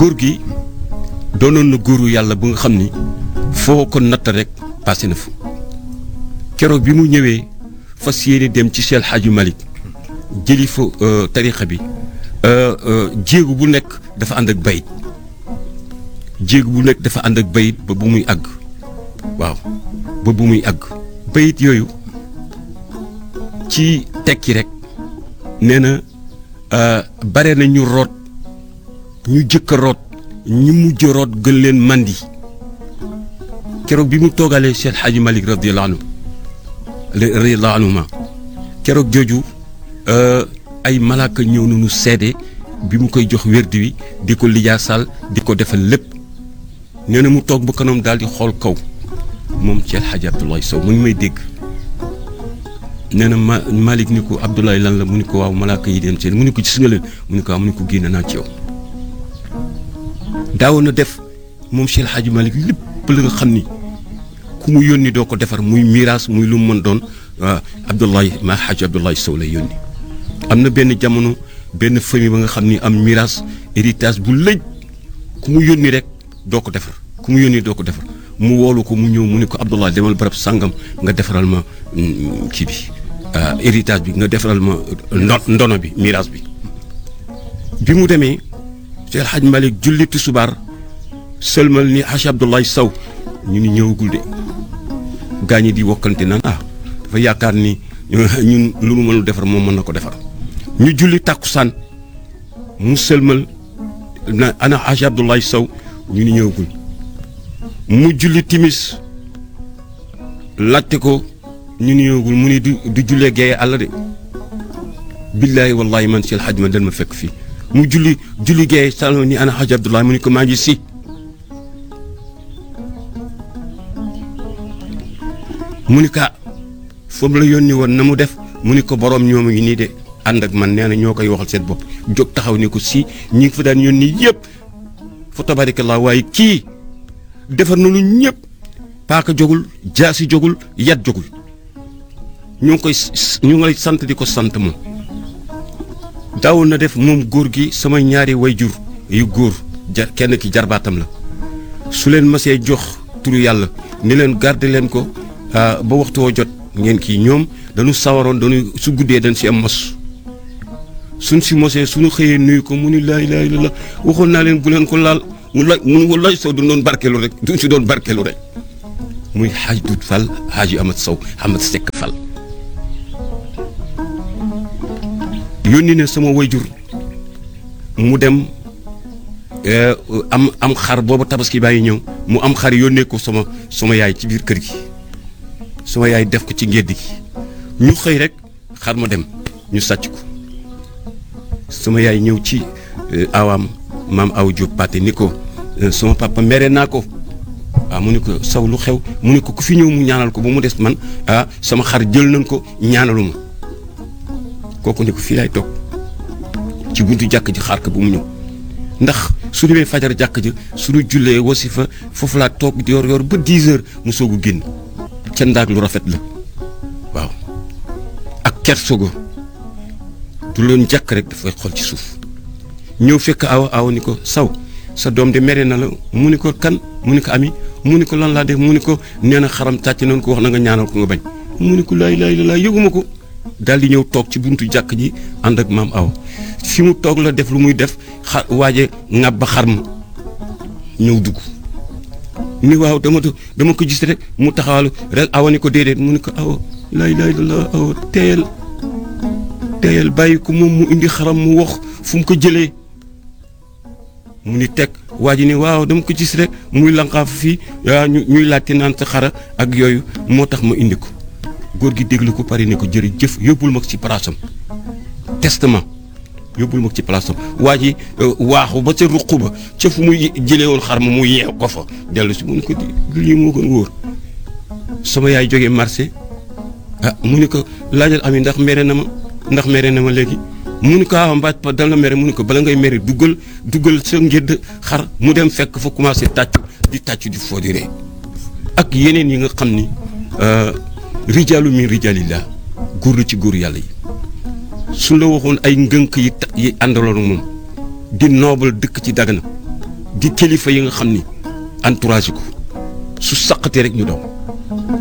góor gi doonoon na góoru yàlla bu nga xam ni foo ko natt rek passé na fa keroog bi mu ñëwee fas yéene dem ci Cheikh Hadji Malick jëli fa tarixa bi jéegu bu nekk dafa ànd ak bayit jéegu bu nekk dafa ànd ak bayit ba bu muy àgg waaw ba bu muy àgg bayit yooyu ci tekki rek nee na bare na ñu root ñu jëkk a root ñu mujj root gën leen mandi keroog bi mu toogalee Cheikh Hadji Malick radiyallahu anhu radiyallahu anhuma keroog jooju ay malaaka ñëw nañu seede bi mu koy jox wérdi wi di ko lijaasaal di ko defal lépp nee na mu toog ba kanam daal di xool kaw moom Cheikh Hadji Abdoulaye Sow mu ngi may dégg nee na ma Malick ni ko Abdoulaye lan la mu ni ko waaw malaaka yi dem seen mu ni ko gis nga leen mu ni ko waaw mu ni ko génn naa ci yow daawoon na def moom Cheikh Hadji Malick lépp la nga xam ni ku mu yónni doo ko defar muy miraas muy lu mu mën doon Abdoulaye ma Hadji Abdoulaye Sow lay yónni am na benn jamono benn famille ba nga xam ni am miraas héritage bu lëj ku mu yónni rek doo ko defar ku mu yónni doo ko defar mu woolu ko mu ñëw mu ni ko Abdoulaye demal barab sàngam nga defaral ma kii bi héritage bi nga defaral ma ndono bi miraas bi bi mu demee Cheikh El Hadj Malick julli tisbaar sëlmal ni Hadj Abdoulaye Sow ñu ni ñëwagul de gaa ñi di wokkante naan ah dafa yaakaar ni ñun lu mu mënul defar moom mën na ko defar ñu julli tàkkusaan mu sëlmal na ana Hadj Abdoulaye Sow ñu ni ñëwagul mu julli timis laajte ko ñu ni ñëwagul mu ni du du jullee geeye àll de billaahi wallaahi man Cheikh El Hadj ma dal ma fekk fii mu julli julli geeye salo ni ana Hadj Abdoulaye mu ni ko maa ngi si mu ni ka foofu la yónni woon na mu def mu ni ko boroom ñoom ngi nii de ànd ak man nee na ñoo koy waxal seen bopp jóg taxaw ni ko si ñi ngi fa daan yónni yëpp fa tabarakallah waaye kii defar na lu ñëpp paaka jógul jaasi jógul yat jógul ñu ngi koy ñu ngi lay sant di ko sant moom daawoon na def moom góor gi sama ñaari wayjur yu góor jar kenn ki jarbaatam la su leen masee jox turu yàlla ni leen garder leen ko ba waxtu woo jot ngeen kii ñoom dañu sawaroon dañu su guddee dañ si am mos suñ si mosee suñu xëyee nuyu ko mu ni laa ilaaha illallaah waxoon naa leen bu leen ko laal mu la mu wallaay Sow du doon barkeelu rek du si doon barkeelu rek muy xaaj dut Fall xaaji Amat Sow Amat Seck Fall yónni ne sama wayjur mu dem am am xar booba tabaski baa ngi ñëw mu am xar yónnee ko sama sama yaay ci biir kër gi sama yaay def ko ci ngédd gi ñu xëy rek xar ma dem ñu sàcc ko sama yaay ñëw ci awaam maam aw Diop Paté ni ko sama papa mere naa ko waaw mu ni ko saw lu xew mu ni ko ku fi ñëw mu ñaanal ko ba mu des man ah sama xar jël nañ ko ñaanalu ma kooku ni ko fii laay toog ci buntu jàkk ji xaar ko bu mu ñëw ndax su demee fajar jàkk ji suñu jullee wasifa foofu laa toog yor yor ba 10 heures mu soog a génn ca ndaag lu rafet la waaw ak kersogo du leen jàkk rek dafay xool ci suuf ñëw fekk awa awa ni ko saw sa doom de mere na la mu ni ko kan mu ni ko ami mu ni ko lan laa def mu ni ko nee na xaram tàcc nañ ko wax na nga ñaanal ko nga bañ mu ni ko laay laay laay yëguma ko daal di ñëw toog ci buntu jàkk ji ànd ak maam awa fi mu toog la def lu muy def xa waaje ŋàbb ba xar ma ñëw dugg ni waaw dama dama ko gis rek mu taxawalu rek awa ni ko déedéet mu ni ko awa laay laay la awa teyel teyel bàyyi ko moom mu indi xaram mu wax fu mu ko jëlee mu ni teg waa ji ni waaw dama ko gis rek muy lanqaaf fii yaa ñu ñuy laajte naan sa xara ak yooyu moo tax ma indi ko góor gi déglu ko pare ni ko jërëjëf yóbbul ma ko ci palaasam testament yóbbul ma ko ci palaasam waa ji waaxu ba ca ruq ba ca fu muy jëlee woon xar ma mu yeew ko fa dellu si mu ni ko lii moo gën wóor sama yaay jógee marché ah mu ni ko laajal ami ndax mere na ma ndax mere na ma léegi mu ni ko ah mbaaj pa dal na mere mu ni ko bala ngay mere duggal duggal sa ngédd xar mu dem fekk fa commencé tàccu di tàccu di foo di ree ak yeneen yi nga xam ni rijaalu min rijaalillah góor la ci góor yàlla yi suñ la waxoon ay ngënk yi ta yi àndaloon moom di noobal dëkk ci Dagana di kilifa yi nga xam ni entourage ko su saqatee rek ñu daw